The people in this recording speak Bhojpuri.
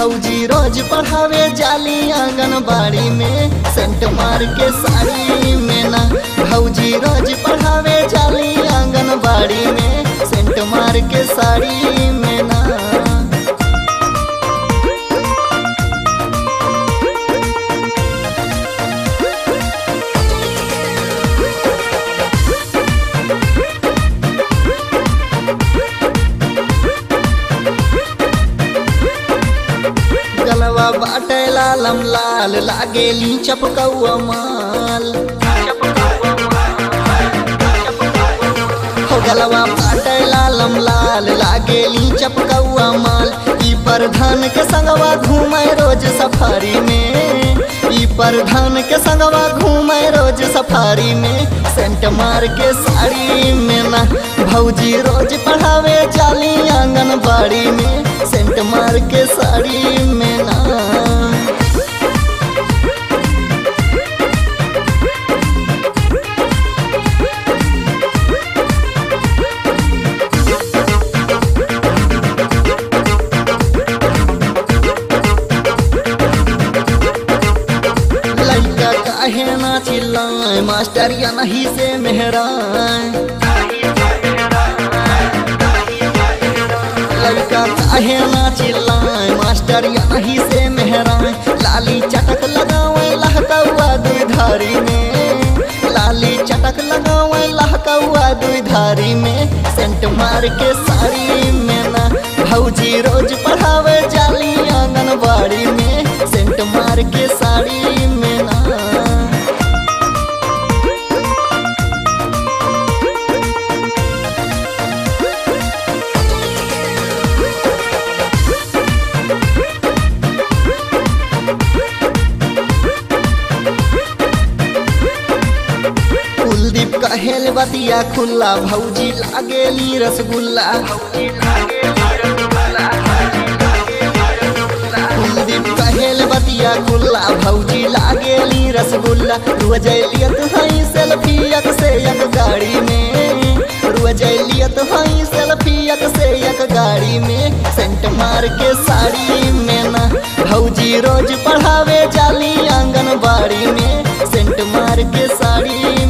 भौजी रोज पढ़ावे जाली आंगनबाड़ी में सेंट मार के साड़ी में ना भौजी रोज पढ़ावे जाली आंगनबाड़ी में सेंट मार के साड़ी में ना गलवा बाटे लालम लाल लागेली चपकौआ माल हो गलवा बाटे लालम लाल लागेली चपकौआ माल ई प्रधान के संगवा घूमे रोज सफारी में ई प्रधान के संगवा घूमे रोज सफारी में सेंट मार के साड़ी में ना भौजी रोज पढ़ावे जाली आंगनबाड़ी में सेंट मार के साड़ी में ना लड़का काहे ना चिल्लाए मास्टर या नहीं से मेहरान लड़का काहे ना चिल्लाए मास्टर या नहीं से मेहरान लाली चटक लगावे लहकौआ दुधारी में लाली चटक लगावे लहकौआ दुधारी में सेंट मार के साड़ी में ना भौजी रोज पढ़ावे जाली आंगनबाड़ी में सेंट मार के साड़ी में ना कुलदीप कहेल बतिया खुल्ला भौजी लागेली रसगुल्ला कुलदीप कहेल बतिया खुल्ला भौजी लागेली रसगुल्ला रुजैलियत हई सेल्फी एक से एक गाड़ी में रुजैलियत हई सेल्फी एक से एक गाड़ी में सेंट मार के साड़ी में ना भौजी रोज पढ़ावे जाली आंगनबाड़ी में सेंट मार के साड़ी